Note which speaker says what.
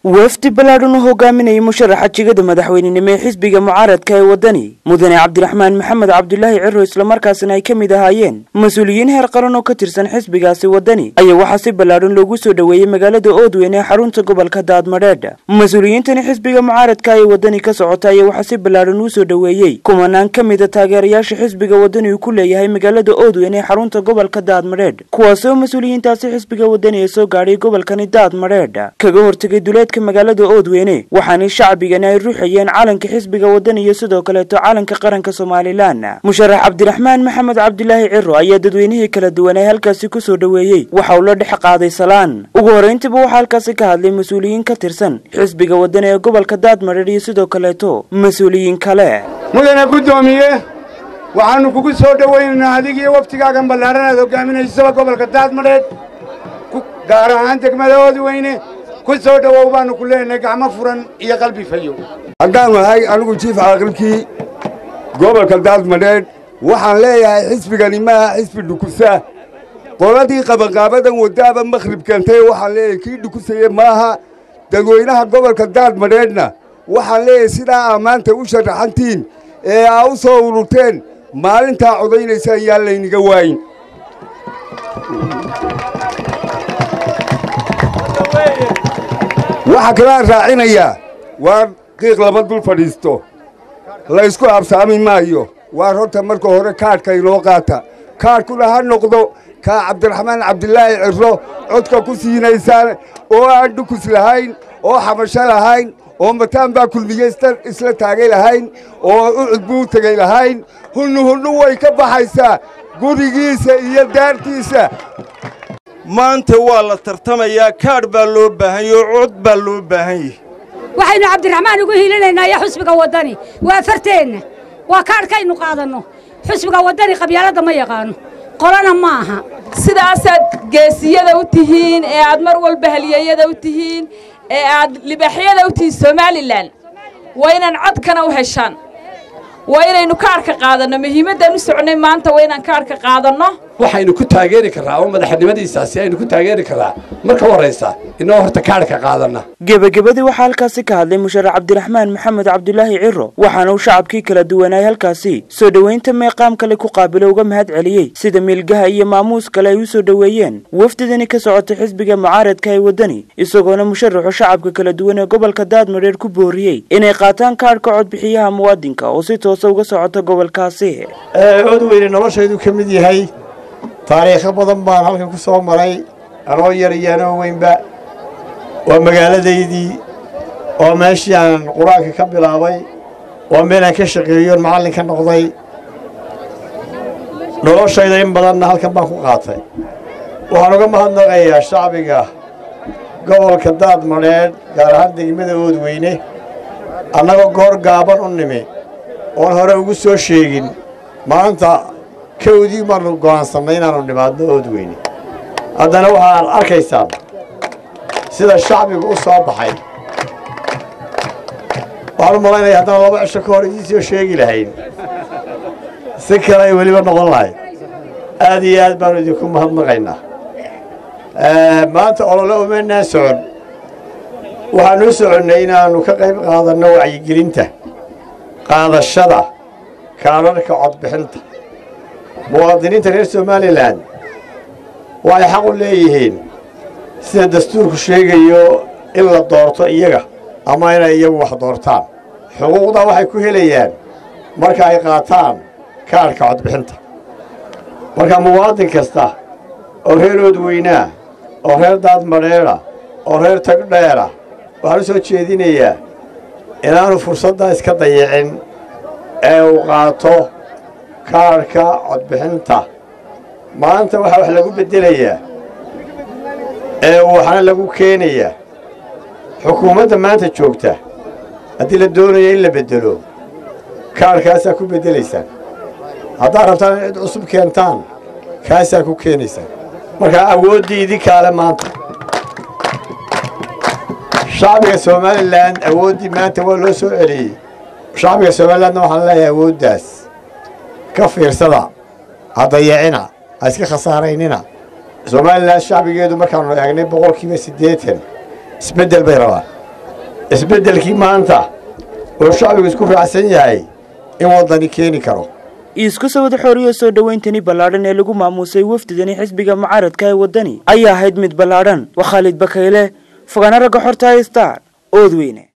Speaker 1: wafdi ballaadhan u hogaaminayay musharaxa jigada madaxweynenimo ee xisbiga mucaaradka ee waddani mudane cabdiraxmaan maxamed cabdulaahi ciro islamarkaasina ay ka mid ahaayeen mas-uuliyiin heer qaran oo ka tirsan xisbigaasi waddani ayaa waxaa si ballaadhan loogu soo dhoweeyey magaalada oodweyn ee xarunta gobolka daadmadheedh mas-uuliyiintani xisbiga mucaaradka ee waddani ka socota ayaa waxaa si ballaadhan uu soo dhoweeyey kumanaan ka mida taageerayaasha xisbiga waddani uu ku leeyahay magaalada oodweyn ee xarunta gobolka daadmadheedh kuwaasi oo mas-uuliyiintaasi xisbiga waddani ee soo gaadhay gobolkani daadmadheedh kaga hortegay duleedka magaalada oodweyne waxaana shacbigani ay ruuxayeen calanka xisbiga waddani iyo sidoo kaleeto calanka qaranka somalilan musharax cabdiraxmaan maxamed cabdilaahi ciro ayaa dadweynihii kala duwan ee halkaasi ku soo dhoweeyey waxa uu la dhex qaaday salaan ugu horrayntiiba waxaa halkaasi ka hadlay mas-uuliyiin ka tirsan xisbiga waddani ee gobolka daadmadheedh iyo sidoo kaleeto mas-uuliyiin kale
Speaker 2: mudane guddoomiye waxaannu kugu soo dhowaynaynaa adigiiyo waftigaagan ballaaran aad hogaaminaysaba gobolka daadmadheedh gaar ahaan degmada oodweyne ku soo dhowow baannu ku leenahay gacmo furan iyo qalbi fayo
Speaker 3: haddaan nahay anigu jiif caaqilkii gobolka daadmadheedh waxaan leeyahay xisbigani maaha xisbi dhukusa qoladii qabanqaabadan waddaaba makhrib keentay waxaan leeyahay kii dhukusaye maaha dadweynaha gobolka daadmadheedhna waxaan leeyahay sidaa aa maanta u sharaxantiin ee aa u soo ururteen maalintaa codaynaysaan yaan layniga waayin waxaa kalaan raacinayaa waa qiiq lama dul fadhiisto laysku habsaami maayo waar horta marka hore kaadhka inoo qaata kaadhkuna ha noqdo kaa cabdiraxmaan cabdilaahi ciro codka ku siinaysaan oo aan dhukus lahayn oo xabasho lahayn oo mataan baa kulmiye isla taagay lahayn oo ucud buu tegey lahayn hunnu hunnu way ka baxaysaa gurigiisa iyo daartiisa
Speaker 4: maanta waa la tartamayaa kaadh baa loo baahan yahe oo cod baa loo baahan yahay
Speaker 5: waxaynu cabdiraxmaan ugu hiilinaynaa iyo xusbiga waddani waa farteenna waa kaadhkaynu qaadanno xusbiga waddani qabyaaladda ma yaqaanno qolana ma aha
Speaker 6: sidaasaad geesiyada u tihiin ee aad mar walba halyeeyada u tihiin ee aad libaaxyada u tihiin somalilan waa inaan codkana u heshaan waa inaynu kaadhka qaadanno muhiimaddaan u socnay maanta waa inaan kaadhka qaadanno
Speaker 7: waxaynu ku taageeri karraa oo madaxnimadiisaasi aynu ku taageeri karraa marka horraysa inoo horta kaadhka qaadanna
Speaker 1: gebagabadii waxaa halkaasi ka hadlay musharax cabdiraxmaan maxamed cabdulaahi ciro waxaana uu shacabkii kala duwanaay halkaasi soo dhoweynta meeqaam kale ku qaabilo uga mahad celiyey sida miilgaha iyo maamuus kale ay u soo dhoweeyeen wafdidani ka socotay xisbiga mucaaradka ee waddani isagoona musharaxu shacabka kala duwan ee gobolka daadmadheer ku booriyey inay qaataan kaadhka codbixiyaha muwaadinka oo si toosa uga socota gobolkaasi
Speaker 8: odweyne noloshaydu ka mid yahay taariikho badan baan halkan ku soo maray anoo yar iyo anoo weynba waa magaaladaydii oo meeshii aan qur-aanka ka bilaabay waa meelaan ka shaqeeyoon macallin ka noqday noloshayda in badanna halkan baan ku qaatay waxaan uga mahadnaqayaa shacbiga gobolka daadmadheedh gaar ahaan degmada oodweyne annagoo goor gaaban u nimi oon hore ugu soo sheegin maanta kawdii baannu go'aansannay inaannu dhimaadno oodweyne haddana waxaad arkaysaan sida shacbigu u soo baxay waxaan u malaynaya haddana laba cisho ka hor idiin soo sheegi lahayn si kale ay weliba noqon lahayd aad iyo aad baannu idinku mahadnaqaynaa maanta olole umaynaan socon waxaannu u soconnay inaannu ka qayb qaadanno wacyigelinta qaadashada kaadharhka codbixinta muwaadiniinta reer somalilan waxay xaq u leeyihiin sida dastuurku sheegayo in la doorto iyaga ama inay iyagu wax doortaan xuquuqdaa waxay ku helayaan marka ay qaataan kaadhka codbixinta marka muwaadin kasta oo reer oodweynaa oo reer daadmadheedha oo reer tagdheera waxaan u soo jeedinayaa inaanu fursaddaa iska dayicin ee uu qaato kaadhka codbixinta maanta waxaa wax lagu beddelayaa ee waxna lagu keenayaa xukuumadda maanta joogta haddii la doonayo in la beddelo kaadhkaasaa ku beddelaysaan haddaad rabtaan in cid cusub keentaan kaasaa ku keenaysaan markaa awooddii idinkaale maanta shacbiga somalilan awooddii maanta waa loo soo celiyey shacbiga somalilandna waxaan leeyahay awooddaas ka fiirsada ha dayacina ha iska khasaaraynina somalilan shacbigeedu markaanu eegnay boqolkiiba siddeetan isbeddel bay rabaan isbeddelkii maanta oo shacbigu isku raacsan yahay in waddani keeni karo
Speaker 1: isku sawada xooriyo soo dhowayntani ballaadhan ee lagu maamuusay wafdidani xisbiga mucaaradka ee waddani ayaa ahayd mid ballaadhan waa khaalid bakayle fogaana ragga xorta star oodweyne